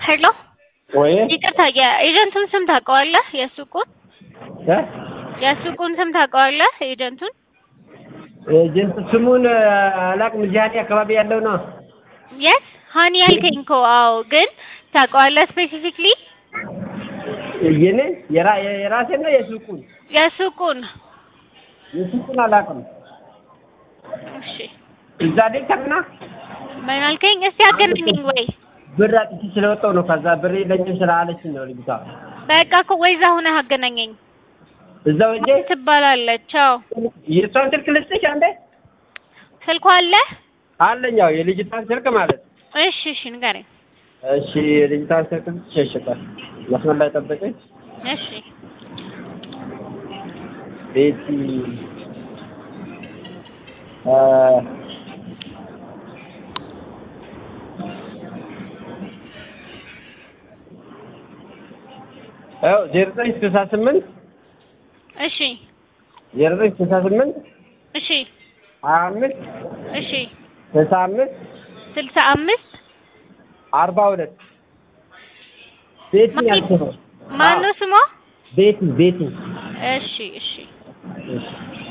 ሄሎ ወይ ይቅርታ የኤጀንቱን ስም ታውቀዋለህ? የሱቁን እ የሱቁን ስም ታውቀዋለህ? ኤጀንቱን ኤጀንት ስሙን አላውቅም። እዚህ ሀኒ አካባቢ ያለው ነው። የስ ሀኒ ያልከኝ እኮ አዎ። ግን ታውቀዋለህ ስፔሲፊክሊ የኔ የራ የራሴን ነው የሱቁን የሱቁን? የሱቁን አላውቅም። እሺ እዛ ደከምና ምን አልከኝ? እስቲ አገናኘኝ ወይ ብር አጥቼ ስለወጣሁ ነው። ከዛ ብር የለኝም ስላለችኝ ነው ልጅቷ። በቃ እኮ ወይ እዛ ሆነህ አገናኘኝ። እዛው ሂጅ። ትባላለች። አዎ የእሷን ስልክ ልስጥሽ አንዴ? ስልኳ አለ? አለኝ። ያው የልጅቷን ስልክ ማለት ነው። እሺ እሺ ንገረኝ። እሺ የልጅቷን ስልክ ልስጥሽ። መስመር ላይ ጠብቀኝ። እሺ ቤቲ አ አዎ ዜሮ ዘጠኝ ስልሳ ስምንት እሺ ዜሮ ዘጠኝ ስልሳ ስምንት እሺ ሀያ አምስት እሺ ስልሳ አምስት ስልሳ አምስት አርባ ሁለት ቤቲ ያልኩህ ነው። ማነው ስሟ? ቤቲ ቤቲ እሺ እሺ እሺ